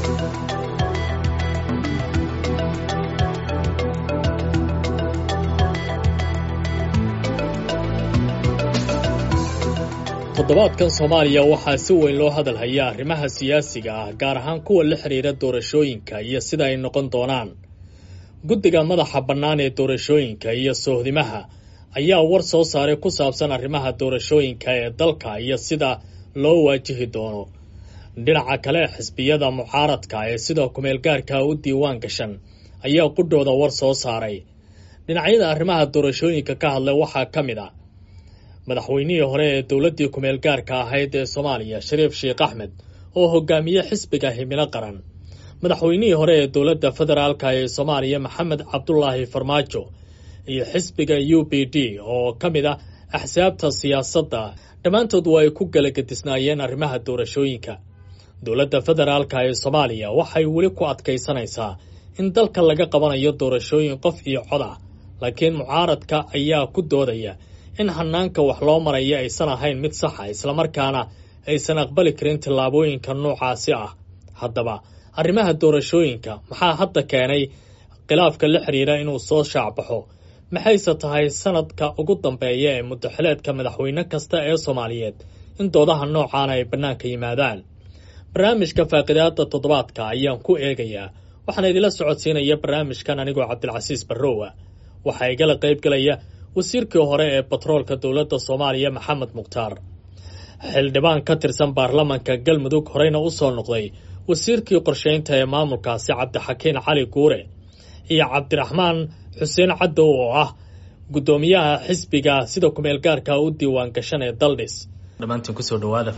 toddobaadkan soomaaliya waxaa si weyn loo hadal hayaa arrimaha siyaasiga ah gaar ahaan kuwa la xidhiira doorashooyinka iyo sida ay noqon doonaan guddiga madaxa bannaan ee doorashooyinka iyo soohdimaha ayaa war soo saaray ku saabsan arrimaha doorashooyinka ee dalka iyo sida loo waajihi doono dhinaca kale xisbiyada mucaaradka ee sida kumeelgaarka u diiwaan gashan ayaa qudhooda war soo saaray dhinacyada arrimaha doorashooyinka ka hadlay waxaa ka mid a madaxweynihii hore ee dowladdii kumeel gaarka ahayd ee soomaaliya shariif sheekh axmed oo hogaamiye xisbiga himilo qaran madaxweynihii hore ee dowladda federaalka ee soomaaliya maxamed cabdulaahi farmaajo iyo xisbiga u b d oo ka mid ah axsaabta siyaasadda dhammaantood waa ay ku galagedisnaayeen arrimaha doorashooyinka dowladda federaalka ee soomaaliya waxay weli ku adkaysanaysaa in dalka laga qabanayo doorashooyin qof iyo cod ah laakiin mucaaradka ayaa ku doodaya in hanaanka wax loo maraya aysan ahayn mid saxa islamarkaana aysan aqbali karin tallaabooyinka noocaasi ah haddaba arrimaha doorashooyinka maxaa hadda keenay khilaafka la xidhiira inuu soo shaacbaxo maxayse tahay sanadka ugu dambeeya ee muddaxileedka madaxweyne kasta ee soomaaliyeed in doodaha noocaana ay bannaanka yimaadaan barnaamijka faaqidaada toddobaadka ayaan ku eegayaa waxaana idila socodsiinaya barnaamijkan anigoo cabdilcasiis barrowa waxaa igala qaybgalaya wasiirkii hore ee batroolka dowladda soomaaliya maxamed mukhtaar xildhibaan ka tirsan baarlamanka galmudug horeyna u soo noqday wasiirkii qorshaynta ee maamulkaasi cabdixakiin cali guure iyo cabdiraxmaan xuseen cadow oo ah guddoomiyaha xisbiga sida kumeelgaarka u diiwaan gashan ee daldhis dhammaantiin kusoo dhawaada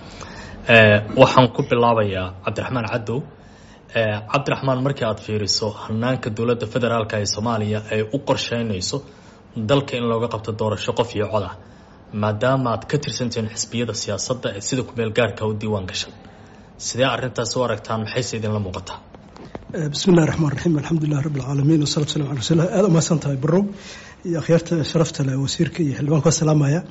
waxaan ku bilaabayaa cabdiraxmaan cadow cabdiraxmaan markii aada fiiriso hanaanka dowladda federaalk ee soomaaliya ay u qorsheynayso dalka in looga qabto doorasho qof iyo cod ah maadaama aad ka tirsantihiin xisbiyada siyaasadda ee sida kumeel gaarka u diiwaan gashan sidee arrintaas u aragtaan maxayse idinla muuqataa bismi illahi raxmaan raxiim alxamdulilah rabbi alcaalamiin wasalatu salam ala rasulilah aada umahadsan tahay barow iyo akhyaarta sharafta leh wasiirka iyo xildhibaanka ka salaamaya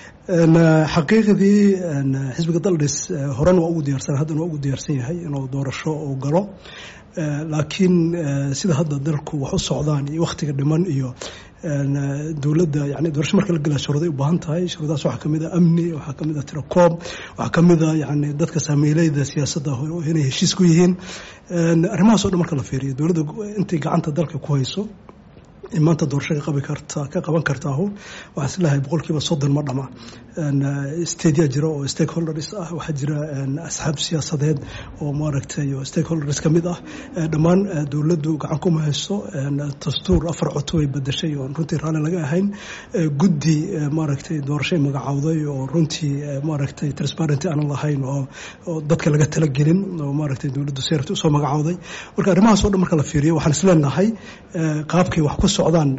xaqiiqdii xisbiga daldhis horena waa ugu diyaarsan haddana waa ugu diyaarsan yahay inuu doorasho uu galo laakiin sida hadda dalku wax u socdaan iyo wakhtiga dhiman iyo dowladda yani doorasho marka la gelaa shuruuday u baahan tahay shuruudahaas waxaa kamid a amni waxaa kamid a tirakoob waxaa kamid a yani dadka saamiileyda siyaasadda inay heshiis ku yihiin arrimahaas o dhan marka la fiiriyo dowladda intay gacanta dalka ku hayso maanta doorasho ka qabi karta ka qaban kartaahu waxaan isleeyahay boqolkiiba soddon ma dhama stadia jira oo stakeholders ah waxaa jira asxaab siyaasadeed oo maaragtay stakeholders ka mid ah dhammaan dowladdu gacan kuma hayso dastuur afar coto ay bedashay oo runtii raalli laga ahayn guddi maaragtay doorashay magacowday oo runtii maaragtay transparenty aanan lahayn oo dadka laga talagelin oo maaragtay dowladdu seerta usoo magacowday marka arrimahaas o dhan marka la fiiriyo waxaan isleenahay qaabkay wax ku socdaan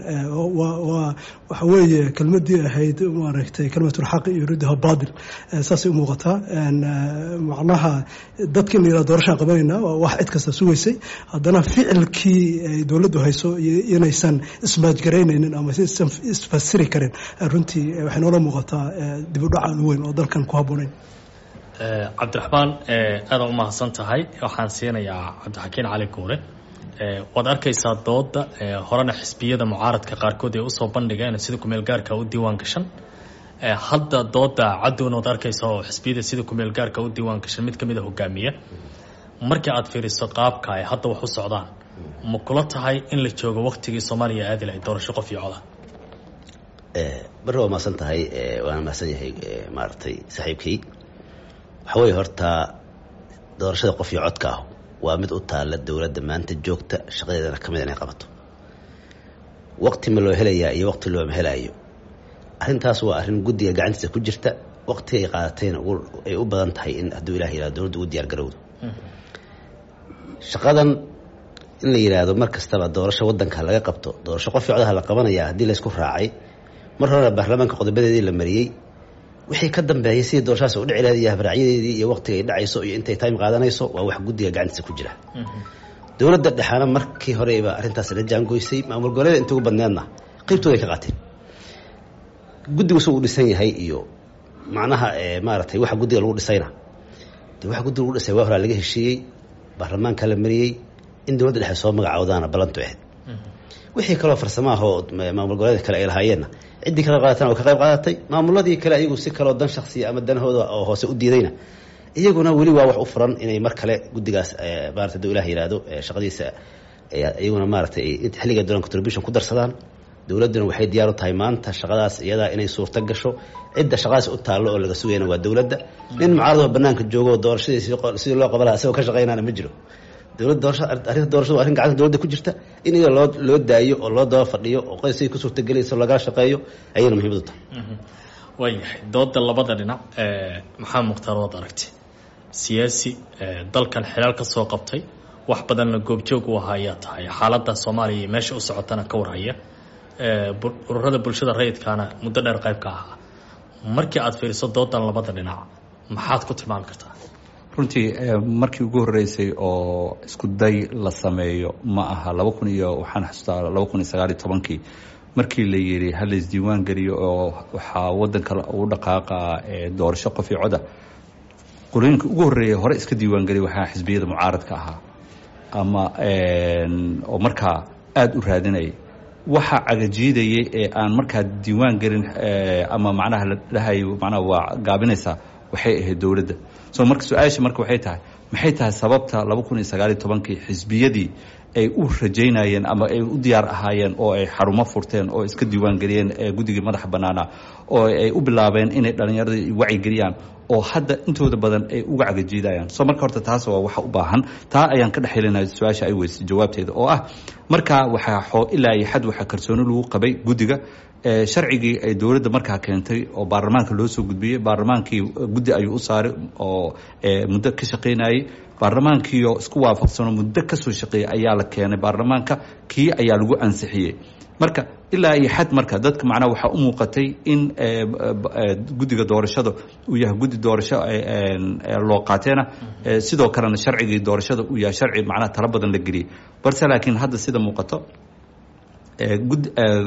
waxa weeye kelmadii ahayd maaragtay kelmatulxaqi iyo ridha baadil saasay u muuqataa macnaha dadka in la yihahdo doorashaan qabanayna waa wax cid kasta sugaysay haddana ficilkii ay dowladdu hayso inaysan ismaajgaraynaynin ama isan isfasiri karin runtii waxay noola muuqataa dib u dhacaan weyn oo dalkan ku habboonayn cabdiraxmaan aada u mahadsan tahay waxaan siinayaa cabdixakiin cali guure waad arkaysaa dooda horena xisbiyada mucaaradka qaarkood ay usoo bandhigeen sida kumeel gaarka u diiwaan gashan hadda dooda cadowna waad arkaysaa oo xisbiyada sida kumeel gaarka u diiwaan gashan mid kamid a hogaamiya markii aad fiiriso qaabka ay hadda wax u socdaan ma kula tahay in la joogo waktigii soomaaliya aadi lahayd doorasho qof iyo coda bari waa mahadsan tahay waana mahadsan yahay maaragtay saaxiibkay waxa weeye horta doorashada qof iyo codka ah waa mid u taalla dowladda maanta joogta shaqadeedana ka mid inay qabato waqti ma loo helayaa iyo waqti looma helaayo arrintaas waa arrin guddiga gacantiisa ku jirta waqtiga ay qaadatayna ay u badan tahay in hadduu ilah yihahdo dowladda ugu diyaar garowdo shaqadan in la yidhaahdo mar kastaba doorasho waddanka laga qabto doorasho qof codha la qabanaya haddii laysku raacay mar horena baarlamaanka qodobadeedii la mariyey wixii ka dambeeyay sidii doorashadaas u dhici lahayd iyo habraacyadeedii iyo waqtiga ay dhacayso iyo intay time qaadanayso waa wax guddiga gacantiisa ku jira dowladda dhexaana markii horeyba arrintaas la jaangoysay maamul goboleeda inta ugu badneedna qeybtooda ay ka qaateen guddigu suu u dhisan yahay iyo macnaha maaragtay waxa guddiga lagu dhisayna de waxa guddiga lagu dhisay waa horaa laga heshiiyey baarlamaanka la mariyey in dowladda dhexe soo magacawdaana ballantu ahayd wixii kaloo farsamo ah oo maamul goboleedka kale ay lahaayeenna ciddii kala qaadatan oo ka qayb qaadatay maamuladii kale ayagu si kaloo dan shaksiya ama danahooda oo hoose u diidayna iyaguna weli waa wax u furan inay mar kale guddigaas maarata haduu ilah yihahdo shaqadiisa iyaguna maaratay xilliga dolan contribution ku darsadaan dowladduna waxay diyaar u tahay maanta shaqadaas iyadaa inay suurto gasho cidda shaqadaas u taallo oo laga sugayana waa dowladda nin mucaarado banaanka joogo doorashadii sidii loo qaban laha isagoo ka shaqaynaana ma jiro dowladda doorasha arrinta doorashadu waa arrin gacanta dowladda ku jirta in iyada loo loo daayo oo loo daba fadhiyo oo qoys siday ku suurtagelayso lagala shaqeeyo ayayna muhiimad u tahay waayahay dooda labada dhinac maxaa mukhtaar waad aragti siyaasi dalkan xilaal ka soo qabtay wax badanna goobjoog u ahaa ayaa tahay xaaladda soomaaliya iyo meesha u socotana ka warhaya ururada bulshada rayidkaana muddo dheer qayb ka ahaa markii aada fiiriso doodan labada dhinac maxaad ku tilmaami kartaa runtii markii ugu horreysay oo isku day la sameeyo ma aha laba kun iyo waxaan xasuustaa laba kun iyo sagaal iyo tobankii markii la yidhi ha la isdiiwaan geliyo oo waxaa waddanka ugu dhaqaaqa doorasho qof iyo coda qolooyinka ugu horreeya hore iska diiwaan geliya waxaa xisbiyada mucaaradka ahaa ama oo markaa aada u raadinaya waxa cagajiidayay ee aan markaa diiwaan gelin ama macnaha la dhahayo macnaha waa gaabinaysaa waxay ahayd dowladda so marka su-aasha marka waxay tahay maxay tahay sababta laba kun iyo sagaaliyo tobankii xisbiyadii ay u rajaynayeen ama ay u diyaar ahaayeen oo ay xarumo furteen oo iska diiwaan geliyeen guddigii madaxa bannaana oo ay u bilaabeen inay dhallinyaradii wacyigeliyaan oo hadda intooda badan ay uga cagajiidayaan so marka horta taas waa waxa u baahan taa ayaan ka dhex helinaya su-aasha ay weysay jawaabteeda oo ah markaa waxaa xoo ilaa iyo xad waxaa kalsooni lagu qabay guddiga sharcigii ay dowladda markaa keentay oo baarlamaanka loo soo gudbiyey baarlamaankii guddi ayuu u saaray oo muddo ka shaqaynayey baarlamaankiioo isku waafaqsanoo muddo kasoo shaqeeyay ayaa la keenay baarlamaanka kii ayaa lagu ansixiyey marka ilaa iyo xad marka dadka macnaha waxaa u muuqatay in guddiga doorashada uu yahay guddi doorasho loo qaateena sidoo kalena sharcigii doorashada uu yahay sharci macnaha talo badan la geliyey balse laakiin hadda sida muuqato gud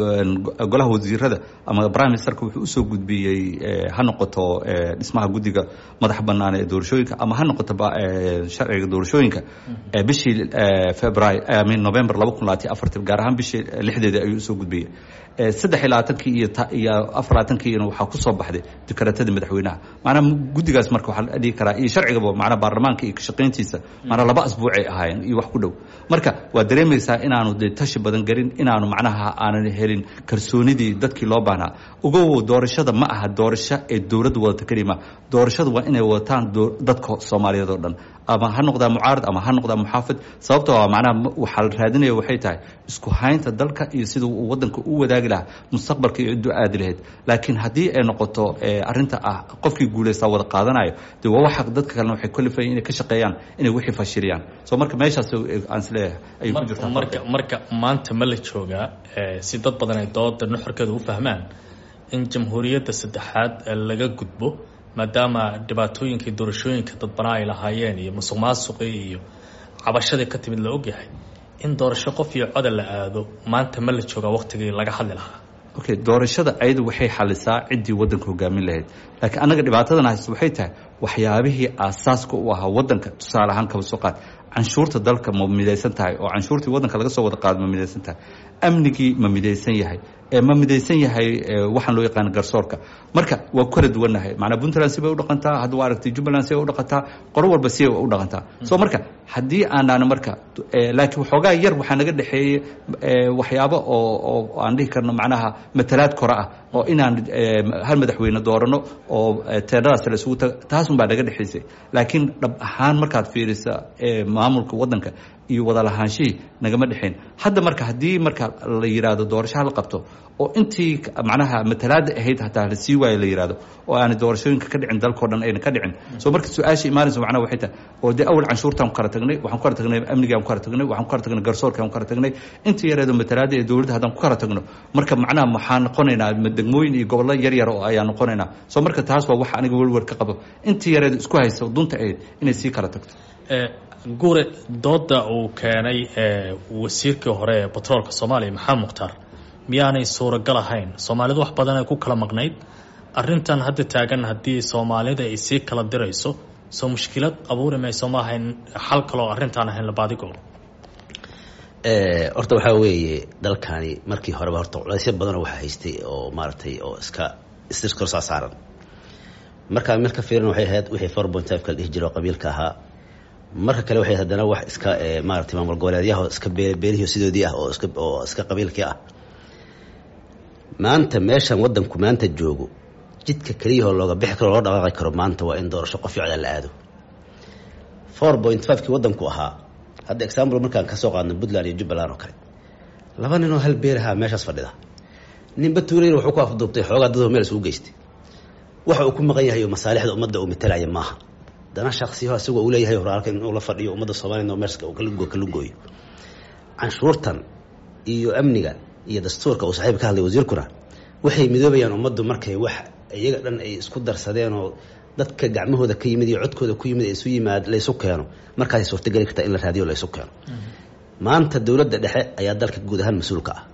golaha wasiirada ama prime ministerka wuxuu usoo gudbiyey ha noqoto dhismaha guddiga madaxa bannaan ee doorashooyinka ama ha noqoto sharciga doorashooyinka bishii february min november laba kun labaatiyo afarti gaar ahaan bishii lixdeeda ayuu usoo gudbiyey saddex iyo labaatankii iyo iyo afar labaatankiina waxaa kusoo baxday dekaraatadii madaxweynaha macnaha guddigaas marka waxaa la dhihi karaa iyo sharcigaba macnaha baarlamaanka iyo kashaqayntiisa macnaha laba asbuucay ahaayeen iyo wax ku dhow marka waa dareemaysaa inaanu dee tashi badan gelin inaanu macnaha aanan helin kalsoonidii dadkii loo baahnaa ogow doorashada ma aha doorasho ee dowladda wadata kelima doorashada waa inay wadataan dadka soomaaliyeed oo dhan ama ha noqdaa mucaarad ama ha noqdaa muxaafid sababto a macnaha waxaa la raadinaya waxay tahay isku haynta dalka iyo siduu uu waddanka u wadaagi lahaa mustaqbalka iyo ciddu aadi lahayd laakiin haddii ay noqoto arrinta ah qofkii guulaystaa wada qaadanayo dee waa waxa dadka kalena waxay kolifayan inay ka shaqeeyaan inay wixii fashiliyaan so marka meeshaas aan isleeyahay ayay ku jirtaa marka marka maanta ma la joogaa si dad badan ay dooda nuxurkeeda u fahmaan in jamhuuriyadda saddexaad laga gudbo maadaama dhibaatooyinkii doorashooyinka dadbanaa ay lahaayeen iyo musuq maasuqii iyo cabashadii ka timid la ogyahay in doorasho qof iyo coda la aado maanta ma la joogaa waqtigii laga hadli lahaa okay doorashada ayadu waxay xalisaa ciddii waddanka hogaamin lahayd laakiin annaga dhibaatadan haysta waxay tahay waxyaabihii aasaaska u ahaa waddanka tusaale ahaan kaba soo qaad canshuurta dalka ma midaysan tahay oo canshuurtii waddanka laga soo wada qaado ma midaysan tahay amnigii ma midaysan yahay ma midaysan yahay waxaan loo yaqaana garsoorka marka waa ku kala duwannahay macnaa puntland sibay u dhaqantaa hadda waa aragtay jubbaland sibay u dhaqantaa qoro walba sibay u dhaqantaa so marka haddii aanaan marka laakiin waxoogaa yar waxaa naga dhexeeyey waxyaabo oo oo aan dhihi karno macnaha matalaad kore ah oo inaan hal madaxweyne doorano oo teedadaas la isugu taga taasun baa naga dhexaysay laakiin dhab ahaan markaad fiirisa maamulka waddanka iyo wada lahaanshihii nagama dhexayn hadda marka haddii marka la yidhaahdo doorasho hala qabto oo intii macnaha matalaada ahayd hataa la sii waayo la yidhahdo oo aanay doorashooyinka ka dhicin dalkao dhan ayna ka dhicin so marka su-aasha imaanaysa macnaha waxay tahay oo dee awal canshuurtaan ku kala tagnay waxaan ku kala tagnay amnigaan ku kala tagnay waxaan ku kala tagnay garsoorkaan ku kala tagnay intii yareedo matalaada ee dowladda haddaan ku kala tagno marka macnaha waxaan noqonaynaa degmooyin iyo gobollo yar yar oo ayaan noqonaynaa so marka taas waa waxa aniga welwer ka qabo intii yareedo isku haysa dunta ahayd inay sii kala tagto guure dooda uu keenay wasiirkii hore ee batroolka soomaaliya maxamed mukhtaar miyaanay suuragal ahayn soomaalidu wax badan ay ku kala maqnayd arrintan hadda taagan haddii soomaalida ay sii kala dirayso soo mushkilad abuuri mayso ma ahayn xal kaloo arrintaan ahayn labaadigo horta waxaa weeye dalkani markii horeba horta culaysyo badanoo waxaa haystay oo maaragtay oo iska iskorsaa saaran markaa meel ka fiiran waxay ahayd wixii four point five kala dhihi jira oo qabiilka ahaa marka kale waxay haddana wax iska maaragtay maamul goboleedyaha iska beelihii sidoodii ah oo iska oo iska qabiilkii ah maanta meeshan waddanku maanta joogo jidka keliyahoo looga bixi karo loo dhaqaaqi karo maanta waa in doorasho qof ficda la aado four point five kii waddanku ahaa hadda example markaan kasoo qaadno puntland iyo jubbaland oo kale laba ninoo hal beerahaa meeshaas fadhida ninba tuulayna wuxuu ku afduubtay xoogaa dadoo meel isugu geystay waxa uu ku maqan yahay oo masaalixda ummadda uu matalaya maaha dana shaksiyaho isagoo uu leeyahay horaalka inuu la fadhiyo ummadda soomaliya oo meerska kalugoo kalugooyo canshuurtan iyo amniga iyo dastuurka uu saaxiib ka hadlay wasiirkuna waxay midoobayaan ummaddu markay wax iyaga dhan ay isku darsadeen oo dadka gacmahooda ka yimid iyo codkooda ku yimid isu yimaad laysu keeno markaasay suurtageli kartaa in la raadiyo laysu keeno maanta dowladda dhexe ayaa dalka guud ahaan mas-uulka ah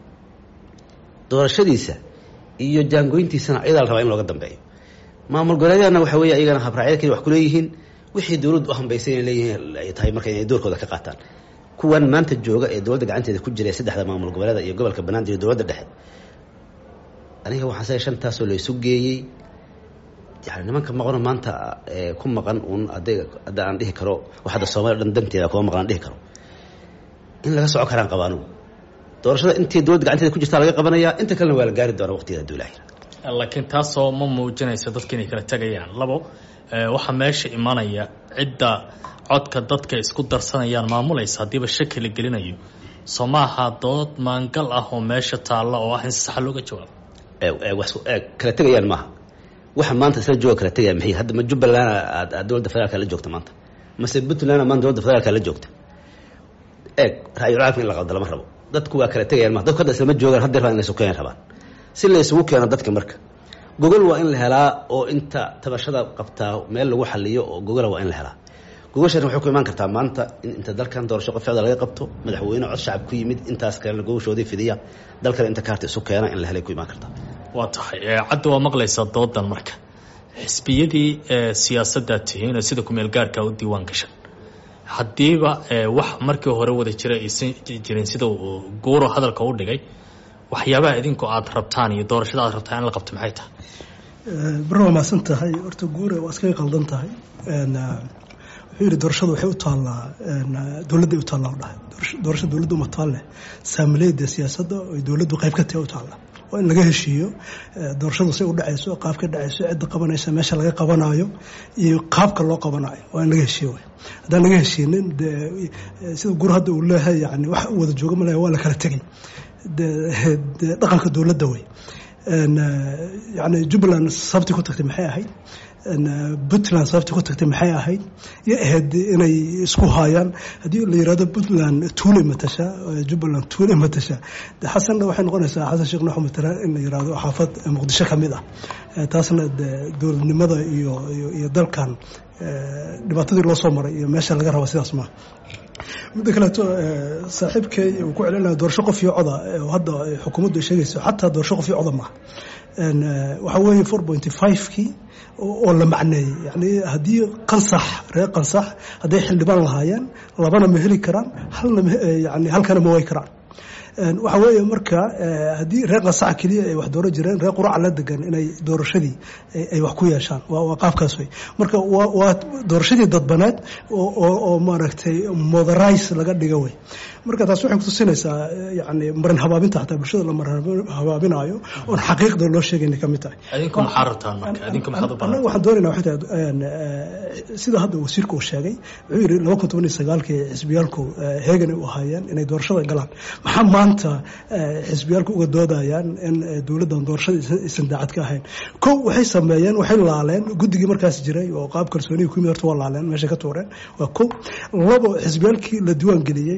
doorashadiisa iyo jaangooyntiisana iyadaa la rabaa in looga dambeeyo maamul goboleedyahana waxa weeye iyagana habraacyada keli wax kuleeyihiin wixii dowladdu u hambaysay inay leeyihiin ay tahay marka inay doorkooda ka qaataan kuwan maanta jooga ee dowladda gacanteeda ku jira saddexda maamul goboleeda iyo gobolka banaadir iyo dowladda dhexe aniga waxaan say shantaasoo laysu geeyey yani nimanka maqano maanta ku maqan uun ada hadda aan dhihi karo wax hadda soomaliya dhan danteeda kuma maqan aan dhihi karo in laga soco karaan qaba anugu doorashada intii dowladda gacanteeda ku jirtaa laga qabanayaa inta kalena waa la gaari doonaa waqtigeeda haduu ilaah laakiin taasoo ma muujinayso dadka inay kala tegayaan labo waxaa meesha imanaya cidda codka dadka isku darsanayaan maamulaysa haddiiba shaki la gelinayo soo maaha dood maangal ah oo meesha taalla oo ah in si saxa looga jawaabo kala tegayaan maaha waxa maanta isla jooga kala tegaya maxay hadda ma jubbaland aad dowladda federaalka la joogta maanta mase puntland maanta dowladda federaalka la joogta eeg ra-yul caalamka in la qaldo lama rabo dadku waa kala tegayaan ma dadku hadda islama joogaan hadda rabaan in la isu keenan rabaan si la isugu keeno dadka marka gogol waa in la helaa oo inta tabashada qabtaa meel lagu xaliyo oo gogola waa in la helaa gogoshan waxay ku imaan kartaa maanta in inta dalkan doorasho qof ficda laga qabto madaxweyne cod shacab ku yimid intaas kalena gogoshoodii fidiya dalkan inta kaarta isu keena in la helay ku imaan kartaa waa tahay cadda waa maqlaysaa doodan marka xisbiyadii siyaasaddaad tihiin oo sida kumeel gaarka u diiwaan gashan haddiiba wax markii hore wada jira aysan jirin sida uu guuro hadalka u dhigay waxyaabaha idinku aada rabtaan iyo doorashada aad rabtaan in la qabto maxay tahay baro waa mahadsan tahay horta guure waa iskaga qaldan tahay wuxuu yidhi doorashadu waxay u taallaa dowladday u taallaa dhahay doorasho dowladda uma taalle saamileeda siyaasadda oy dowladdu qayb ka tahay u taalla waa in laga heshiiyo doorashadu say u dhacayso qaab ka dhacayso cidda qabanaysa meesha laga qabanayo iyo qaabka loo qabanayo waa in laga heshiiyo wey haddaan laga heshiinin de sida gur hadda uu leeyahay yani wax u wada jooga malaya waa la kala tegay de dhaqanka dowladda wey yani jubbaland sababtii ku tagtay maxay ahayd puntland sababtii ku tagtay maxay ahayd iyo ahayd inay isku haayaan haddii la yirahdo puntland tuule matasha jubbaland tuule matasha de xasanna waxay noqonaysaa xasan sheekh nuux matalaan in la yirahdo xaafad muqdisho ka mid ah taasna de dowladnimada iyo iyo dalkan dhibaatadii loo soo maray iyo meesha laga raba sidaas maa midda kaleeto saaxiibkay uu ku celinaya doorasho qof iyo coda hadda xukuumaddu ay sheegayso xataa doorasho qof iyo coda maaha waxaa weeye four pointy five-kii oo la macneeyey yani haddii qansax reer qansax hadday xildhibaan lahaayeen labana ma heli karaan halna yani halkana ma way karaan waxaa weeye marka haddii reer qansaxa keliya ay wax dooran jireen reer quraca la degan inay doorashadii ay wax ku yeeshaan waa qaabkaas wey marka waa doorashadii dadbaneed oo maaragtay moderize laga dhiga wey marka taas waxay kutusinaysaa yani marin habaabinta xataa bulshada la marin habaabinayo oon xaqiiqda loo sheegayna ka mid tahay adinku maxaa rabtaan marka adinku maxaad u annaga waxaan doonayna waxay tahay sida hadda wasiirku uu sheegay wuxuu yidhi laba kun toban iyo sagaalkii xisbiyaalku heegan ay u ahaayeen inay doorashada galaan maxaa maanta xisbiyaalku uga doodayaan in dowladdan doorashada aysan daacad ka ahayn kow waxay sameeyeen waxay laaleen guddigii markaas jiray oo qaab kalsooniga ku yimid horta waa laaleen meeshay ka tuureen waa kow labo xisbiyaalkii la diiwaan geliyey oo dhaqaalaha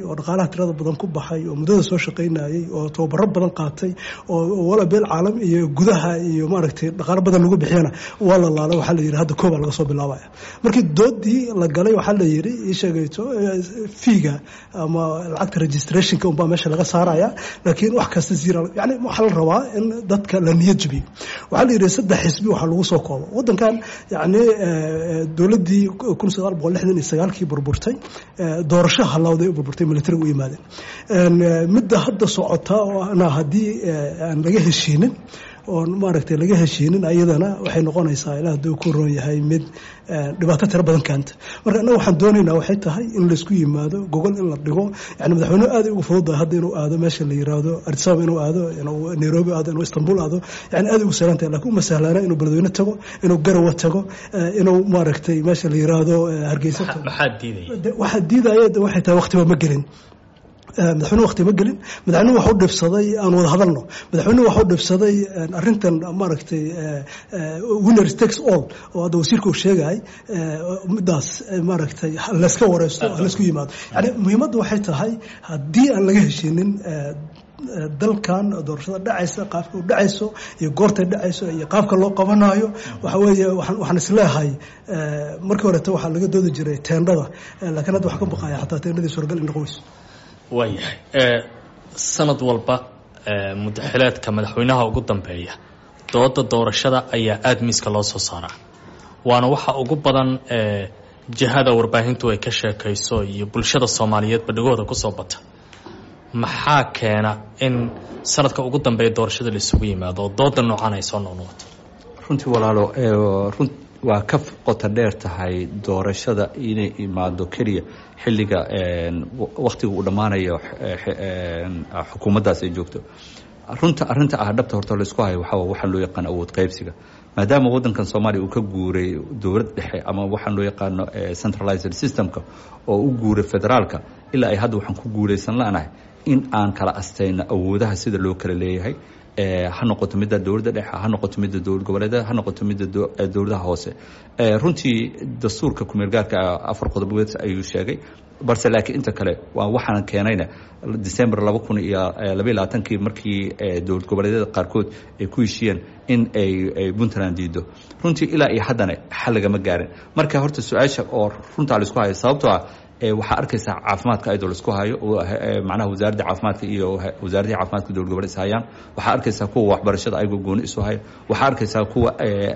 tirada badan ku baxay oo muddada soo shaqaynayay oo tababaro badan qaatay oo wala beel caalam iyo gudaha iyo maaragtay dhaqaalo badan lagu bixiyana waa la laala waxaa la yidhi hadda koobaa laga soo bilaabaya markii doodii la galay waxaa la yidhi ii sheegayto fiiga ama lacagta registrationka unbaa meesha laga saaraya laakiin wax kasta zira yani waxaa la rabaa in dadka la niyad jabiyo waxaa la yidhi saddex xisbi waxaa lagu soo koobo waddankan yani dowladdii kun sagaal boqol lixdan iyo sagaalkii burburtay doorasho halawday u burburtay militariga u yimaadeen midda hadda socota oo ana haddii aan laga heshiinin oon maaragtay laga heshiinin ayadana waxay noqonaysaa ilaa hadduu ku roon yahay mid dhibaato tiro badan keenta marka annaga waxaan doonaynaa waxay tahay in laysku yimaado gogol in la dhigo yani madaxweyne aad ugu fududahay hadda inuu aado meesha la yiraahdo addisababa inuu aado inuu nairobi aado inuu istanbul aado yani aad ugu sahlan tahay lakin uma sahlaana inuu beledweyne tago inuu garawa tago inuu maaragtay meesha la yiraahdo hargeysa tago maxaa diidaya waxaa diidaya waxay tahay waqtiba ma gelin madaxweyne waqti ma gelin madaxweyne waxu dhibsaday aan wada hadalno madaxweyne waxu dhibsaday arintan maaragtay winner takes all oo hadda wasiirka uu sheegay midaas maaragtay layska wareysto laysku yimaado yani muhiimadda waxay tahay haddii aan laga heshinin dalkan doorashada dhacaysa qaabka u dhacayso iyo goortay dhacayso iyo qaabka loo qabanayo waxa weeye waxaan isleehay markii horeta waxaa laga doodi jiray teendhada laakiin hadda waxaa ka baqaya xataa teendhadii suuragal in noqon weyso waayahay sanad walba mudaxileedka madaxweynaha ugu dambeeya dooda doorashada ayaa aada miiska loo soo saaraa waana waxa ugu badan jihada warbaahintu ay ka sheekayso iyo bulshada soomaaliyeed badhigooda kusoo bata maxaa keena in sanadka ugu dambeeya doorashada la isugu yimaado oo dooda noocan ay soo noqnoqoto runtii walaalo run waa ka qota dheer tahay doorashada inay imaado keliya xilliga waktiga uu dhammaanayo xukuumaddaas ay joogto runta arrinta ah dhabta horta laisku hayo waxaa waxaan loo yaqaan awood qaybsiga maadaama waddankan soomaaliya uu ka guuray dowlad dhexe ama waxaan loo yaqaano centralized systemka oo u guuray federaalka ilaa ay hadda waxaan ku guulaysan la'nahay in aan kala astayno awoodaha sida loo kala leeyahay ha noqoto midda dowladda dhexe ha noqoto midda dowlad goboleedyada ha noqoto midda dowladaha hoose runtii dastuurka kumeelgaarka afar qodobood ayuu sheegay balse laakiin inta kale waa waxaan keenayna december laba kun iyo labaiy labaatankii markii dowlad goboleedyada qaarkood ay ku heshiiyeen in ay puntland diido runtii ilaa iyo haddana xal lagama gaarin marka horta su-aasha oo runtaa laisku hayo sababtoo ah waxaa arkaysaa caafimaadka ayadoo laisku hayo macnaha wasaaradda caafimaadka iyo wasaaraddii caafimaadka dowlad goboleed is hayaan waxaa arkaysaa kuwa waxbarashada ayagoo gooni isu hayo waxaa arkaysaa kuwa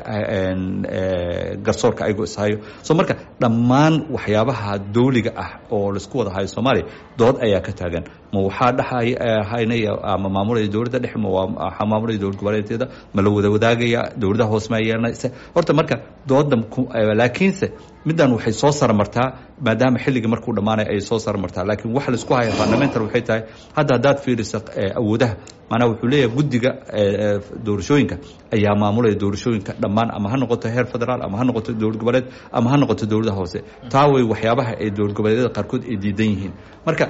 garsoorka ayagoo is hayo so marka dhammaan waxyaabaha dawliga ah oo laisku wada hayo soomaaliya dood ayaa ka taagan ma waxaa dhexhaynaya ama maamulaya dowladda dhexe ma waxaa maamulaya dowlad goboleedyada ma la wada wadaagaya dowladaha hoose ma yeelanaysa horta marka dooda laakiinse middan waxay soo saramartaa maadaama xilligii markuu dhammaanay ayay soo saramartaa laakiin waxa laisku haya fundamental waxay tahay hadda haddaad fiiriso awoodaha maanaa wuxuu leeyahay guddiga doorashooyinka ayaa maamulaya doorashooyinka dhammaan ama ha noqoto heer federaal ama ha noqoto dowlad goboleed ama ha noqoto dowladaha hoose taa way waxyaabaha ay dowlad goboleedyada qaarkood ay diidan yihiin marka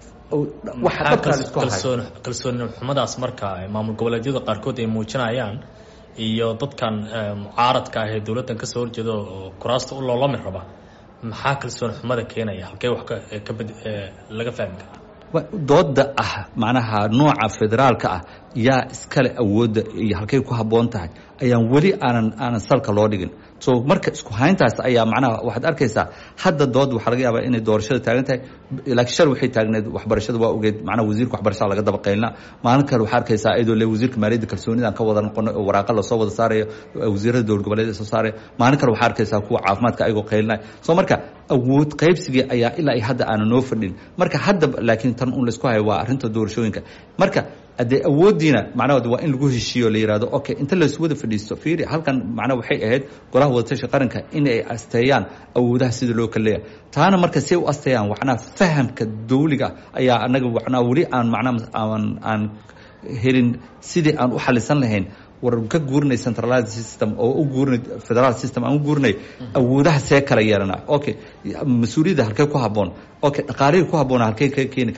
kalsooni xumadaas marka maamul goboleedyada qaarkood ay muujinayaan iyo dadkan mucaaradka ah ee dowladdan kasoo horjeeda oo kuraasta u loolami raba maxaa kalsooni xumada keenaya halkee wax laga fahmi karaa dooda ah macnaha nooca federaalka ah yaa iskale awoodda iyo halkay ku habboon tahay ayaan weli aanan aanan salka loo dhigin so marka isku hayntaas ayaa macnaha waxaad arkaysaa hadda dood waxaa laga yaabaa inay doorashada taagan tahay laakiin shal waxay taagneed waxbarashada waa ogeed macnaha wasiirka waxbarashada laga daba qaylna maalin kale waxaa arkaysaa iyadoo le wasiirka maaliyadda kalsoonidaan ka wada noqono oo waraaqa lasoo wada saarayo wasiirada dowlad goboleed soo saaraya maalin kale waxaa arkaysaa kuwa caafimaadka ayagoo qaylinaya so marka awood qaybsigii ayaa ilaa iyo hadda aana noo fadhin marka hadda laakiin tan un laisku hayo waa arrinta doorashooyinka marka haddee awooddiina macnahood waa in lagu heshiiyo la yihahdo okay inta laysu wada fadhiisto fiiri halkan macnaha waxay ahayd golaha wadatasha qaranka in ay asteeyaan awoodaha sida loo kala leeyahay taana marka si ay u asteeyaan macnaha fahamka dawliga ayaa anaga macnaha weli aan macnaha aan aan helin sidii aan u xalisan lahayn war ka guurinay centralized system oo u guurinay federal system aan u guurinay awoodaha see kala yeelana okay mas-uuliyadda halkee ku habboon okay dhaqaalihii ku habboona halkee ka keeni karnaa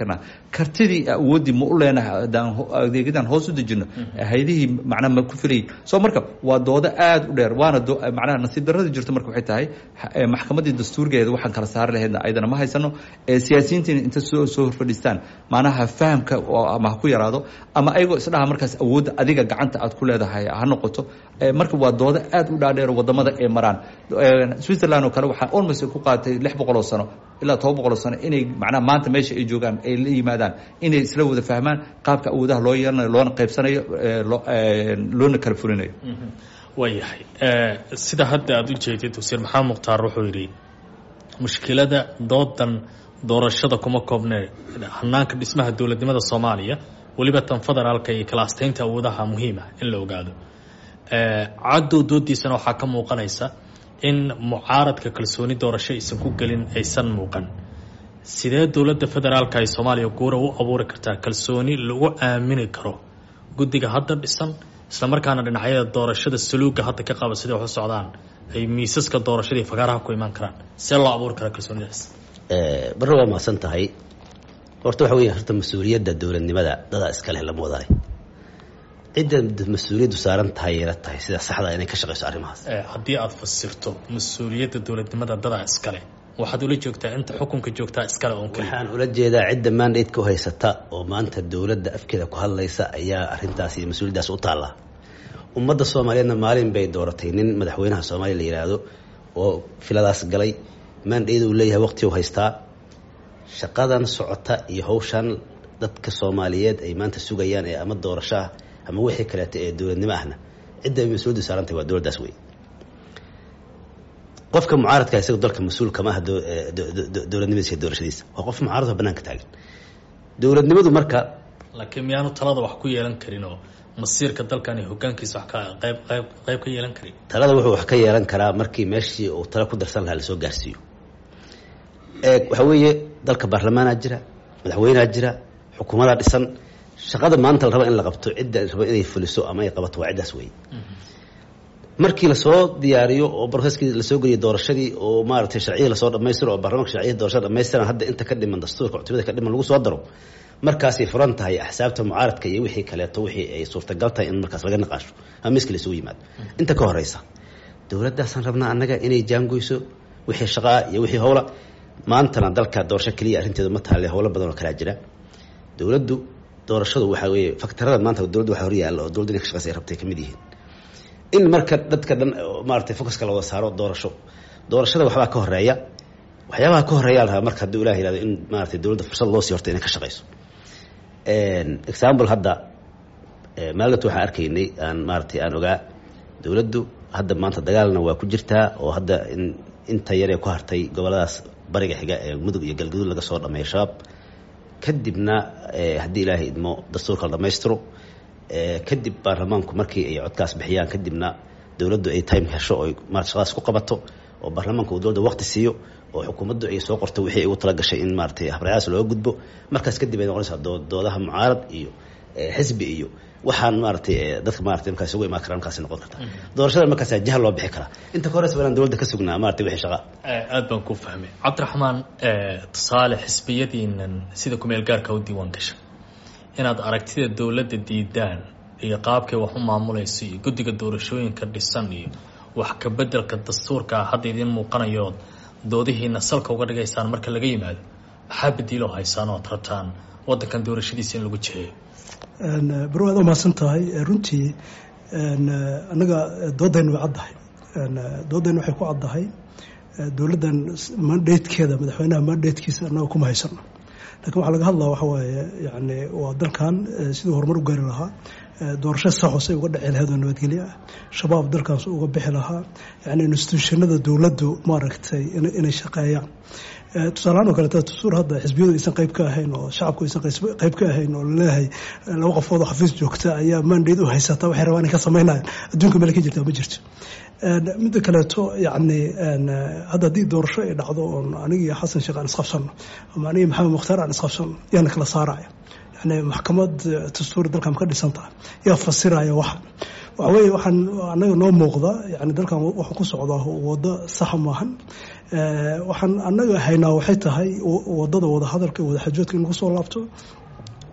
kartidii awooddii ma u leenahay haddaan adeegyadan hoos u dejino hay-adihii macnaha ma ku filayay soo marka waa doodo aada u dheer waana macnaha nasiib darradii jirto marka waxay tahay maxkamaddii dastuurgeeda waxaan kala saari lahaydna ayadana ma haysano siyaasiyiintiina inta soo soo horfadhiistaan macnaha fahamka ama ha ku yaraado ama ayagoo isdhaha markaas awoodda adiga gacanta aad ku leedahay ha noqoto marka waa doodo aada u dhaadheer wadamada ay maraan switzerland oo kale waxaa almost ku qaatay lix boqol oo sano ilaa toban boqol oo sano inay macnaha maanta meesha ay joogaan ay la yimaadaan inay isla wada fahmaan qaabka awoodaha loo yeelanayo loona qaybsanayo loona kala fulinayo waayahay sida hadda aada u jeedid wasiir maxamed mukhtaar wuxuu yidhi mushkilada doodan doorashada kuma koobne hanaanka dhismaha dowladnimada soomaaliya weliba tan federaalka iyo kala asteynta awoodaha muhiima in la ogaado caddow doodiisana waxaa ka muuqanaysa in mucaaradka kalsooni doorasho aysan ku gelin aysan muuqan sidee dowladda federaalka ay soomaaliya guura u abuuri kartaa kalsooni lagu aamini karo guddiga hadda dhisan islamarkaana dhinacyada doorashada saluuga hadda ka qaba siday wax u socdaan ay miisaska doorashadii fagaaraha ku imaan karaan see loo abuuri karaa kalsoonidaas barre waa mahadsan tahay horta waxa weya horta mas-uuliyadda dowladnimada dadaa iska leh lama wadaay cidda mas-uuliyaddu saaran tahay yeela tahay sida saxda inay ka shaqeyso arrimahaas haddii aada fasirto mas-uuliyadda dowladnimada dadaa iskale waxaad ula joogtaa inta xukunka joogtaa iskale oon keliya waxaan ula jeedaa cidda mandate u haysata oo maanta dowladda afkeeda ku hadlaysa ayaa arrintaas iyo mas-uuliyaddaas u taalla ummadda soomaaliyeedna maalin bay dooratay nin madaxweynaha soomaaliya la yidhaahdo oo filadaas galay mandate uu leeyahay waqti u haystaa shaqadan socota iyo hawshan dadka soomaaliyeed ay maanta sugayaan ee ama doorashaah ama wixii kaleeto ee dowladnimo ahna cidda ay mas-uuliyaddu saarantahay waa dowladdaas wey qofka mucaaradka isaga dalka mas-uul kama aha dowladnimadiisa iyo doorashadiisa waa qof mucaaradoo banaanka taagan dowladnimadu marka laakiin miyaanu talada wax ku yeelan karin oo masiirka dalkan iyo hogaankiisa wax ka qayb qayb qayb ka yeelan karin talada wuxuu wax ka yeelan karaa markii meeshii uu tala ku darsan lahaa lasoo gaarsiiyo waxaa weeye dalka baarlamaanaa jira madaxweynea jira xukuumadaa dhisan shaqada maanta la raba in la qabto cidda raba inay fuliso ama ay qabato waa ciddaas wey markii lasoo diyaariyo oo broseskii lasoo geliyo doorashadii oo maaragtay sharciyii lasoo dhamaystiro oo baarlamanka sharciyada doorashada dhamaystiran hadda inta ka dhiman dastuurka cutubada ka dhiman lagu soo daro markaasay furan tahay axsaabta mucaaradka iyo wixii kaleeto wixii ay suurtagal tahay in markaas laga naqaasho ama miska laysugu yimaado inta ka horeysa dowladdaasaan rabnaa annaga inay jaangoyso wixii shaqaa iyo wixii howla maantana dalka doorasho keliya arrinteedu ma taale howlo badan oo kalaa jira dowladdu doorashadu waxaa weeye faktarada maanta dowladdu waxa hor yaalla oo dowladdu inay ka shaqeysa ay rabtay ka mid yihiin in marka dadka dhan maaragtay focuska la wada saaro doorasho doorashada waxbaa ka horeeya waxyaabaha ka horeeyaa la rabaa marka hadduu ilah yihahdo in maaragtay dowladda fursad loo sii horta inay ka shaqeyso example hadda maalinta waxaan arkaynay aan maaragtay aan ogaa dowladdu hadda maanta dagaalna waa ku jirtaa oo hadda in inta yaree ku hartay goboladaas bariga xiga ee mudug iyo galgaduud laga soo dhameeyo shabaab kadibna haddii ilaahay idmo dastuurka la dhamaystiro kadib baarlamaanku markii ay codkaas bixiyaan kadibna dowladdu ay time hesho oo marat shaqadaas ku qabato oo baarlamaanka uu dowladda waqti siiyo oo xukuumaddu ay soo qorto wixii ay ugu tala gashay in maaratay habraacaas looga gudbo markaas kadib ay noqonaysaa doodaha mucaarad iyo xisbi iyo waxaan maaratay dadka maratay markaas ugu imaan kara markaas noqon karta doorashada markaas jahal loo bixi karaa inta ka horeysa banaan dowladda ka sugnaa maratay wixii shaqa aad baan ku fahmay cabdiraxmaan tusaale xisbiyadiinan sida kumeel gaarka u diiwaan gasha inaad aragtida dowladda diidaan iyo qaabkay wax u maamulayso iyo guddiga doorashooyinka dhisan iyo wax ka bedelka dastuurka hadda idiin muuqanayood doodihiina salka uga dhigaysaan marka laga yimaado maxaa badiiloo haysaan ood rabtaan waddankan doorashadiisa in lagu jiheeyo baro aad umahadsan tahay runtii annaga doodayna way caddahay doodayna waxay ku caddahay dowladdan mandatekeeda madaxweynaha mandatekiisa annaga kuma haysano lakin waxaa laga hadlaa waxa waaye yani waa dalkan siduu horumar u gaari lahaa doorasho saxoosay uga dhici lahayd oo nabadgelyo ah shabaab dalkaas uga bixi lahaa yani institutionada dowladdu maaragtay inay shaqeeyaan tusaalahaan oo kaleeta dastuur hadda xisbiyadu aysan qayb ka ahayn oo shacabku aysan qayb ka ahayn oo laleeyahay laba qofood oo xafiis joogta ayaa mandate u haysata waxay rabaan inay ka sameynayaan adduunka meel ka jirta ma jirto midda kaleeto yani hadda haddii doorasho ay dhacdo oon anigii xasan sheekh aan isqabsano ama anigii maxamed mukhtaar aan isqabsano yaana kala saaraya yani maxkamad dastuuri dalkan ka dhisan tahay yaa fasiraya waxa waxa weeye waxaan anaga noo muuqda yani dalkan wuxuu ku socdaa waddo saxa maahan waxaan anaga haynaa waxay tahay wadada wada hadalka wada xajoodka in lagu soo laabto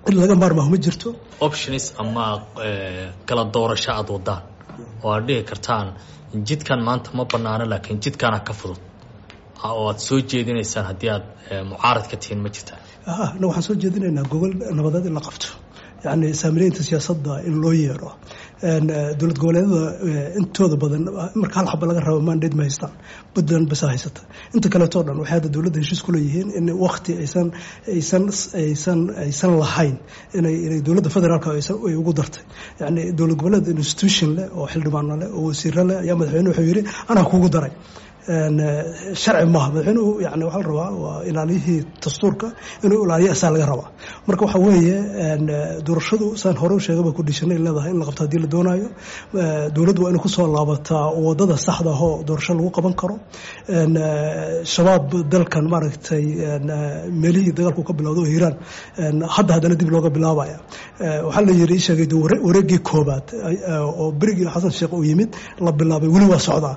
in laga maarmaaho ma jirto options ama kala doorasho aada wadaan oo aad dhigi kartaan jidkan maanta ma banaano laakiin jidkaana ka fudud oo aad soo jeedinaysaan haddii aad mucaarad ka tihiin ma jirtaan na waxaan soo jeedinaynaa gogol nabadeed in la qabto yani saamileynta siyaasadda in loo yeero dowlad goboleedyada intooda badan marka hal xaba laga rabo mandate ma haystaan puntland basa haysata inta kaleeto dhan waxay hadda dowladda heshiis ku leeyihiin in wakti aysan aysan aysan aysan lahayn inay inay dowladda federaalka ay ugu dartay yani dowlad goboleed institution leh oo xildhibaano leh oo wasiiro leh ayaa madaxweyne wuxuu yidhi anaa kugu daray sharci maaha madaxweynuhu yani waxaa la rabaa waa ilaaliyihii dastuurka inuu ilaaliyo asaa laga rabaa marka waxa weeye doorashadu saan hore u sheegaba kudhishanay leedahay in la qabto haddii la doonayo dowladdu waa inay kusoo laabataa wadada saxda ahoo doorasho lagu qaban karo shabaab dalkan maaragtay meelihii dagaalku ka bilowda oo hiiraan hadda haddana dib looga bilaabaya waxaa la yiri sheegay wareegii koobaad oo berigii xasan sheekh uu yimid la bilaabay weli waa socdaa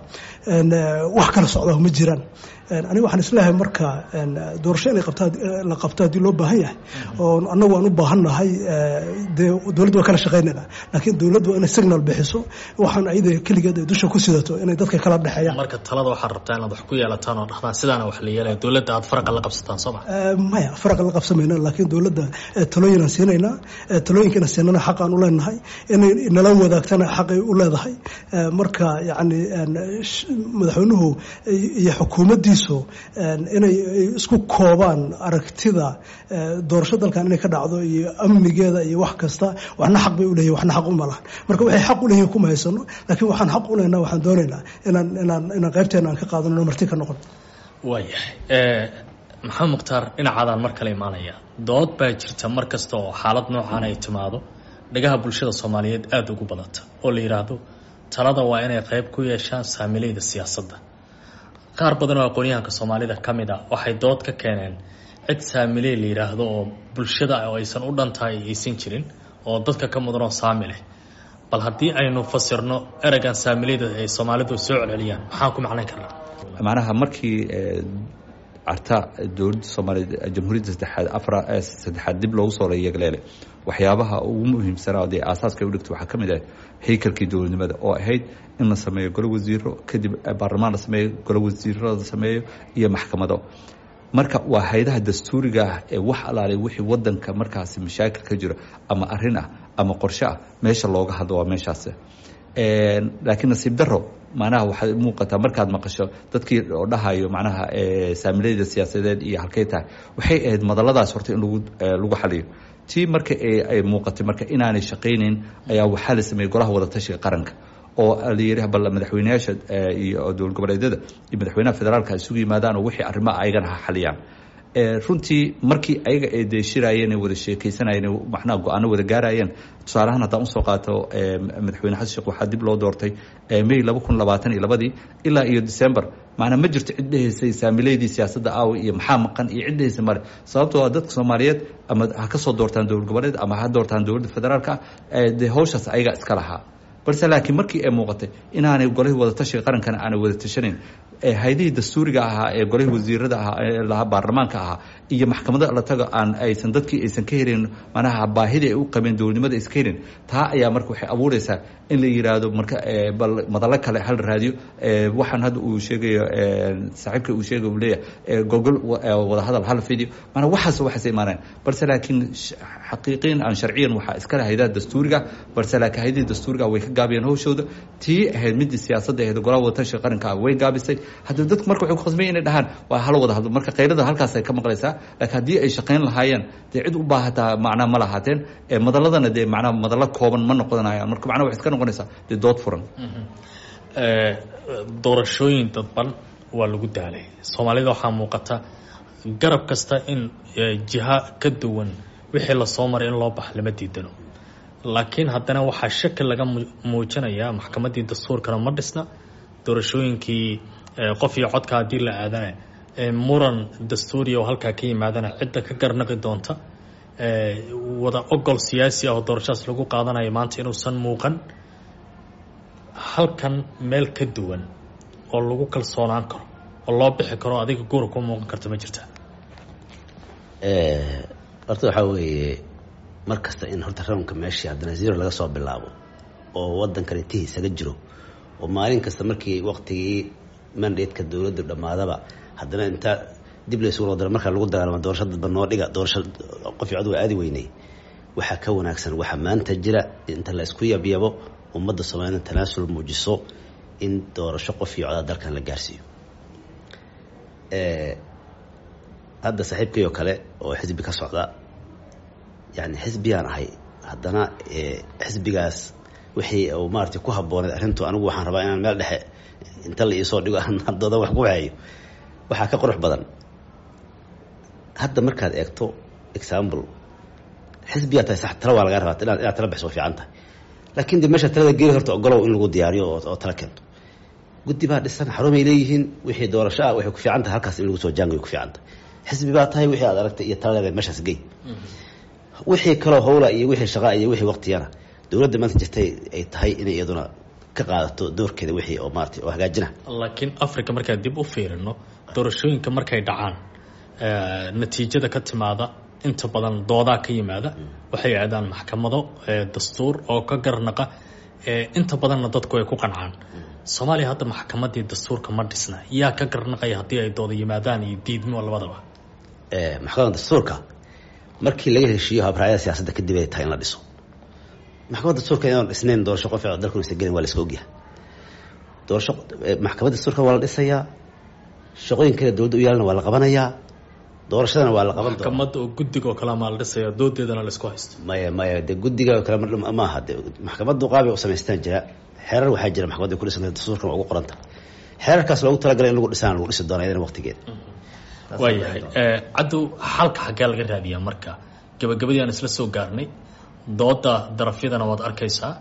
wax kala socdaa ma jiraan aniga waxaan isleeyahay marka doorasho inay la qabto haddii loo baahan yahay oo annagu aan u baahannahay dee dowladda waa kala shaqaynayna laakiin dowladdu waa inay signal bixiso waxaan ayada keligeed ay dusha ku sidato inay dadka kala dhexeeyaan marka talada waxaad rabtaa inaad wax ku yeelataan oo dhahdaan sidaana wax la yeelaya dowladda aad faraqa la qabsataan soo ma maya faraqa la qabsamayna laakiin dowladda talooyin aan siinaynaa talooyinkana siinana xaq aan u leenahay inay nala wadaagtana xaqay u leedahay marka yacni madaxweynuhu iyo xukuumaddiisu inay isku koobaan aragtida doorasho dalkan inay ka dhacdo iyo amnigeeda iyo wax kasta waxna xaq bay uleeyihin waxna xaq uma lahan marka waxay xaq uleeyihin kuma haysano laakiin waxaan xaq ulehnaa waxaan doonaynaa inaan inaan inaan qaybteena aan ka qaadano marti ka noqon waayahay maxamed mukhtaar dhinacaadaan mar kale imaanaya dood baa jirta mar kasta oo xaalad noocan ay timaado dhagaha bulshada soomaaliyeed aada ugu badata oo la yidhaahdo talada waa inay qayb ku yeeshaan saamileyda siyaasadda qaar badan oo aqoonyahanka soomaalida ka mid a waxay dood ka keeneen cid saamiley la yidhaahdo oo bulshada oo aysan u dhantahay aysan jirin oo dadka ka mudan oo saami leh bal haddii aynu fasirno ereygan saamileyda ay soomaalidu soo celceliyaan maxaan ku macnayn karnaa macnaha markii carta dowladda soomaaliyeed jamhuuriyadda saddexaad afra saddexaad dib loogu soo yeegleele waxyaabaha ugu muhiimsanaa dee aasaaska ay u dhigto waxaa ka mid ah haykalkii dowladnimada oo ahayd in la sameeyo golo wasiiro kadib baarlamaan la sameeyo golo wasiiro la sameeyo iyo maxkamado marka waa haydaha dastuuriga ah ee wax alaalay wixii wadanka markaasi mashaakil ka jiro ama arin ah ama qorshe ah meesha looga hadlo waa meeshaas laakiin nasiib daro macnaha waxay muuqataa markaad maqasho dadkii oo dhahayo macnaha saamileyda siyaasadeed iyo halkay tahay waxay ahayd madaladaas horta in lagu lagu xaliyo tii marka ay muuqatay marka inaanay shaqaynayn ayaa waxaa la sameeyey golaha wadatashiga qaranka oo la yidhi bal madaxweyneyaasha iyo dowlad goboleedyada iyo madaxweynaha federaalka isugu yimaadaan oo wixii arrimaha ayagana ha xaliyaan runtii markii ayaga ay deeshiraayeen wada sheekaysanayeen macnaha go-aano wada gaarayeen tusaaleahaan haddaan usoo qaato madaxweyne xasan sheekh waxaa dib loo doortay may laba kun labaatan iyo labadii ilaa iyo december macnaa ma jirto cid dhehaysay saamileydii siyaasadda aawi iyo maxaa maqan iyo cid dhehaysa male sababtoo a dadka soomaaliyeed ama ha ka soo doortaan dowlad goboleed ama ha doortaan dowladda federaalka dee hawshaas ayaga iska lahaa balse laakiin markii ay muuqatay inaanay golihii wadatashiga qarankana aanay wada tashanayn haydihii dastuuriga ahaa ee golihii wasiirada ahaa ee lahaa baarlamaanka ahaa iyo maxkamada la tago aan aysan dadkii aysan ka helin manaha baahidii ay u qabeen dowladnimada aysan ka helin taa ayaa marka waxay abuureysaa in la yiraahdo marka bal madalo kale hal raadiyo waxaan hadda uu sheegayo saaxiibka uu sheegay uu leeyahay gogol wadahadal hal video maanaa waxaas waxaas imaaneen balse laakiin xaqiiqiin aan sharciyan waxaa iskale haydaha dastuuriga balse laakiin haydihii dastuuriga way ka gaabiyeen hawshooda tii ahayd midii siyaasadda ahayd golaha wadatashiga qaranka ah way gaabisay haddii dadku marka waxay ku khasbaya inay dhahaan waa hala wada hadlo marka qaylada halkaas ay ka maqlaysaa laakiin haddii ay shaqayn lahaayeen dee cid u baahataa macnaa ma lahaateen madaladana dee macnaa madalo kooban ma noqonayaan marka macnaa waxay iska noqonaysaa dee dood furan doorashooyin dadban waa lagu daalay soomaalida waxaa muuqata garab kasta in jiha ka duwan wixii lasoo maray in loo bax lama diidano laakiin haddana waxaa shaki laga muujinayaa maxkamaddii dastuurkana ma dhisna doorashooyinkii qof iyo codka haddii la aadana muran dastuuriya oo halkaa ka yimaadana cidda ka garnaqi doonta wada ogol siyaasi ah oo doorashadaas lagu qaadanayo maanta inuusan muuqan halkan meel ka duwan oo lagu kalsoonaan karo oo loo bixi karo adiga guura ku muuqan karta ma jirta horta waxaa weeye mar kasta in horta rawnka meeshii haddana zero laga soo bilaabo oo waddankan intihii isaga jiro oo maalin kasta markii waqtigii mandatka dowladdu dhammaadaba haddana inta dib laysugu loo daro markaa lagu dagaalamo doorasho dadba noo dhiga doorasho qof cod waa aadi weynay waxaa ka wanaagsan waxaa maanta jira inta la isku yabyabo ummadda soomaalida tanaasul muujiso in doorasho qof iyo codaa dalkan la gaarsiiyo hadda saaxiibkay oo kale oo xisbi ka socda yani xisbiyaan ahay haddana xisbigaas wixii uu maaragtay ku habbooneed arrintu anigu waxaan rabaa inaan meel dhexe inta la iisoo dhigo haddooda wax ku waxeeyo waxaa ka qurux badan hadda markaad eegto example xisbiyaa tahay sax tala waa lagaa rabaa inaad inaad tala bixiso waa fiican tahay laakiin de meesha talada geeli horta ogolow in lagu diyaariyo oo tala keento guddi baa dhisan xarumay leeyihiin wixii doorasho ah waxay ku fiican tahay halkaas in lagu soo jaangayo ku fiican tahay xisbi baa tahay wixii aad aragtay iyo talaleeda meeshaas gey wixii kaloo howla iyo wixii shaqaa iyo wixii waqtiyana dowladda maanta jirtay ay tahay inay iyaduna ka qaadato doorkeeda wixii oo maaragtay oo hagaajina laakiin africa markaan dib u fiirino doorashooyinka markay dhacaan natiijada ka timaada inta badan doodaa ka yimaada waxay aadaan maxkamado dastuur oo ka garnaqa inta badanna dadku ay ku qancaan soomaaliya hadda maxkamadii dastuurka ma dhisna yaa ka garnaqaya haddii ay dooda yimaadaan iyo diidmo labadaba maxkamadda dastuurka markii laga heshiiyo habraayada siyaasadda kadib ay tahay in la dhiso maxkamadda dastuurka inaan dhisnayn doorasho qof dalkun isa gelin waa la iska ogyahay doorasho maxkamadda dastuurka waa la dhisayaa shaqooyin kale dowladda u yaalana waa la qabanayaa doorashadana waa la qaban doona maxkamadda oo guddiga oo kale maa la dhisaya doodeedana la isku haysto maya maya de guddiga oo kale ma aha de maxkamaddu qaabay u samaystaan jira xeerar waxaa jira maxkamadda ku dhisanta dastuurkan waa ugu qoranta xeerarkaas loogu talagalay in lagu dhisaan lagu dhisi doona iyadana waqtigeeda waayahay caddow xalka xaggee laga raadiyaa marka gabagabadii aan isla soo gaarnay dooda darafyadana waad arkaysaa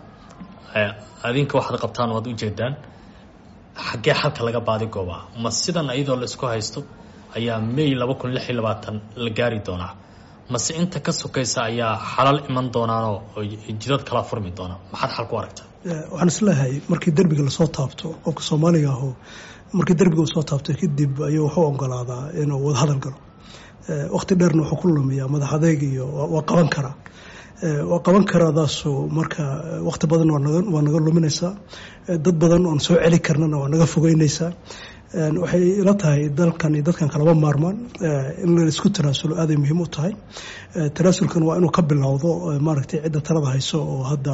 adinka waxaad qabtaan waad ujeedaan xaggee xalka laga baadi goobaa ma sidan iyadoo la isku haysto ayaa may laba kun lix iyo labaatan la gaari doonaa mase inta ka sokaysa ayaa xalal iman doonaanoo jidad kala furmi doona maxaad xal ku aragtaa waxaan isleeyahay markii derbiga lasoo taabto qofka soomaaliga aho markii derbiga uu soo taabto kadib ayuu wuxuu ogolaadaa inuu wadahadal galo waqti dheerna wuxuu ku lumiyaa madax adeeg iyo waa qaban karaa waa qaban karaadaasu marka waqti badan waa naga luminaysaa dad badan oon soo celi karnana waa naga fogeynaysaa waxay ila tahay dalkan iyo dadkan kalaba maarmaan in la isku tanaasulo aaday muhiim u tahay tanaasulkan waa inuu ka bilowdo maaragtay cidda talada hayso oo hadda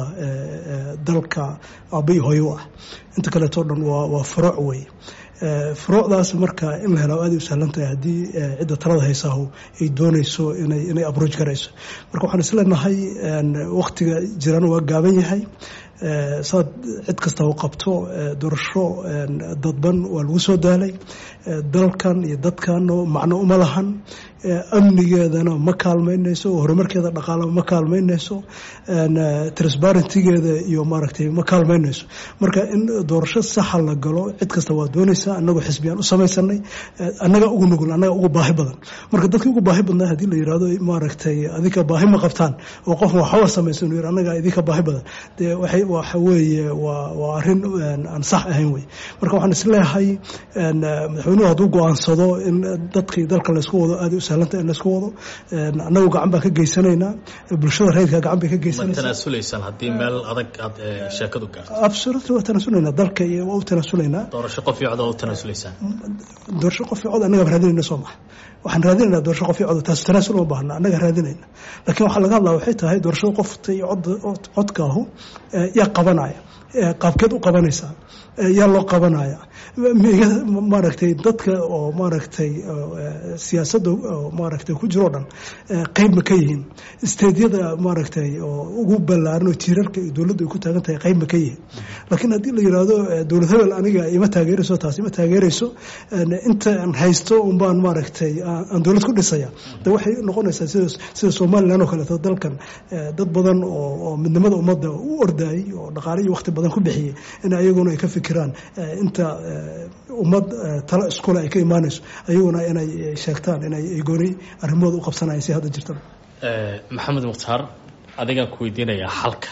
dalka aabbai hooyo u ah inta kaleeto dhan waa furuuc wey furuucdaas marka in la helo aaday u sahlan tahay haddii cidda talada haysaahu ay doonayso inay inay abrooj garayso marka waxaan isleenahay waqtiga jirana waa gaaban yahay saad cid kasta u qabto doorasho dadban waa lagu soo daalay dalkan iyo dadkan macno uma lahan amnigeedana ma kaalmaynayso horumarkeeda dhaqaalama ma kaalmaynayso transparentigeeda iyo maaragtay ma kaalmaynayso marka in doorasho saxa la galo cid kasta waa doonaysaa anagoo xisbiyaan u samaysanay annaga ugu nugul annaga ugu baahi badan marka dadkii ugu baahi badnaa haddii la yirahdo maaragtay adinka baahi ma qabtaan oo qof waxba samaysan yir annaga idinka baahi badan dee waxay waxa weeye waa waa arrin aan sax ahayn wey marka waxaan isleeyahay madaxweynuhu hadduu go-aansado in dadkii dalka laysku wado aaday u sahlanta in laysku wado annagu gacan baan ka geysanaynaa bulshada rayidka gacan bay ka ma geysanaysaa tanaasulaysaan haddii meel adag aad sheekadu gaarto absolutely waa tanaasulaynaa dalka iyo waa u tanaasulaynaa doorasho qof iyo cod oo u tanaasulaysaan doorasho qof iyo cod annaga raadinayna soo maha waxaan raadinaynaa doorasho qof iyo cod taas tanaasul uma baahna annaga raadinayna laakiin waxaa laga hadlaa waxay tahay doorashada qofta iyo cod codka ahu yaa qabanaya qaabkeed u qabanaysaa yaa loo qabanaya maaragtay dadka oo maaragtay siyaasadda oo maaragtay ku jiroo dhan qeyb ma ka yihiin isteedyada maaragtay oo ugu ballaaran oo tiirarka iyo dowladdu ay ku taagan tahay qeyb ma ka yihiin laakiin haddii la yidhaahdo dowlad hebel aniga ima taageerayso taas ima taageerayso inta aan haysto unbaan maaragtay aan dowlad ku dhisaya de waxay noqonaysaa sida sida somalilan oo kaleeto dalkan dad badan oo oo midnimada ummadda u ordayay oo dhaqaale iyo waqti badan ku bixiyey in ayaguna ay ka fikiraan inta ummad talo iskule ay ka imaanayso ayaguna inay sheegtaan inay gooni arrimahooda u qabsanayaan si hadda jirtaba maxamed mukhtaar adigaan ku weydiinayaa xalka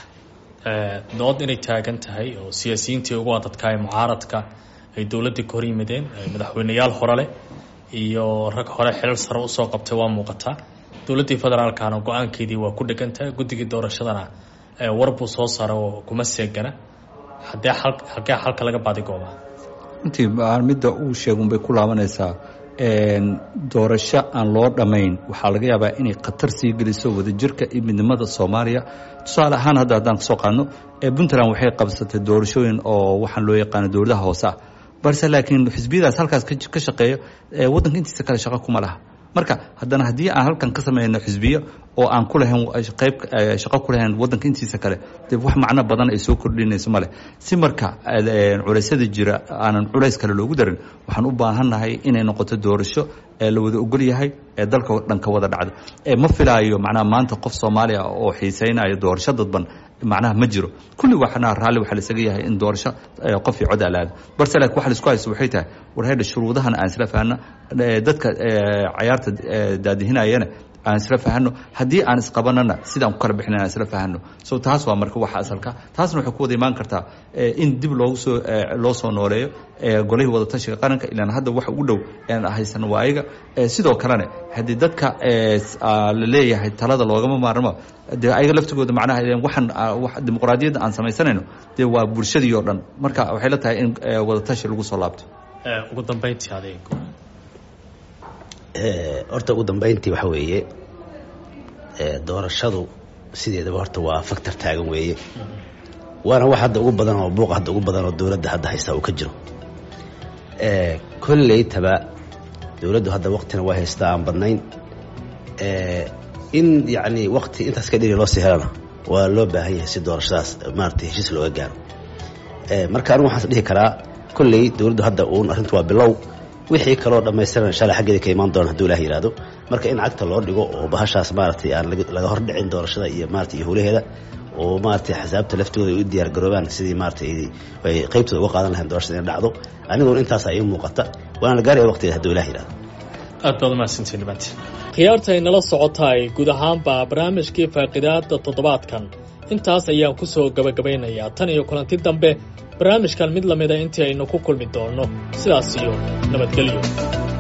dood inay taagan tahay oo siyaasiyiintii ugu adadkaa ee mucaaradka ay dowladdii ka hor yimideen madaxweyneyaal hore leh iyo rag hore xilal sare usoo qabtay waa muuqataa dowladdii federaalkana go-aankeedii waa ku dhegantahay guddigii doorashadana war buu soo saaray oo kuma seegana haddee al halkee xalka laga baadigooba runtii midda uu sheegun bay ku laabanaysaa doorasho aan loo dhammayn waxaa laga yaabaa inay khatar sii geliso wadajirka iyo midnimada soomaaliya tusaale ahaan hadda haddaan kasoo qaadno puntland waxay qabsatay doorashooyin oo waxaan loo yaqaano dowladaha hoose ah balse laakiin xisbiyadaas halkaas ka shaqeeya waddanka intiisa kale shaqo kuma laha marka haddana haddii aan halkan ka samayno xisbiyo oo aan ku lahayn qayb shaqo ku lahayn waddanka intiisa kale dee wax macno badan ay soo kordhinayso male si marka culeysyada jira aanan culays kale loogu darin waxaan u baahannahay inay noqoto doorasho ee la wada ogol yahay ee dalka dhan ka wada dhacda ma filaayo macnaha maanta qof soomaaliya oo xiisaynayo doorasho dadban macnaha ma jiro kulli waxna raalli waxaa laisaga yahay in doorasho qof iyo cod alaada balse laakiin waxa laisku haysto waxay tahay war haydha shuruudahan aan isla fahanno dadka cayaarta daadihinayana aan isla fahano haddii aan isqabanana sidaan ku kala bixina aan isla fahano so taas waa marka waxa asalka taasna waxay ku wada imaan kartaa in dib loogu soo loo soo nooleeyo golihii wadatashiga qaranka ilaan hadda wax ugu dhow aan haysano waa ayaga sidoo kalena haddii dadka la leeyahay talada loogama maarmo dee ayaga laftigooda macnaha waxaan dimuqraadiyadda aan samaysanayno dee waa bulshadii oo dhan marka waxay la tahay in wadatashi lagu soo laabto ugu dambeyntii adeeg horta ugu dambeyntii waxa weeye doorashadu sideedaba horta waa factor taagan weeye waana wax hadda ugu badan oo buuqa hadda ugu badan oo dowladda hadda haysta uu ka jiro kolleytaba dowladdu hadda waktina waa haystaa aan badnayn in yacni wakti intaas ka dhiri loo sii helana waa loo baahan yahay si doorashadaas maaragtay heshiis looga gaaro marka anigu waxaan dhihi karaa kolley dowladdu hadda uun arrintu waa bilow wixii kaloo dhammaystiran inshallah xaggeeda ka imaan doona haduu ilaah yihahdo marka in cagta loo dhigo oo bahashaas maaragtay aan laga hor dhicin doorashada iyo maratay iyo howlaheeda oo maaragtay axsaabta laftooda ay u diyaar garoobaan sidii maaragtay ay qaybtooda uga qaadan lahayn doorashada inay dhacdo aniguna intaasa ii muuqata waana la gaaraya waqtigeeda haduu ilah yihahdo aad baad umahadsantiin dhibaanti khiyaarta ay nala socotaay guud ahaanba barnaamijkii faaqidaada toddobaadkan intaas ayaan ku soo gabagabaynayaa tan iyo kulanti dambe barnaamijkan mid lamida intii aynu ku kulmi doonno sidaas iyo nabadgelyo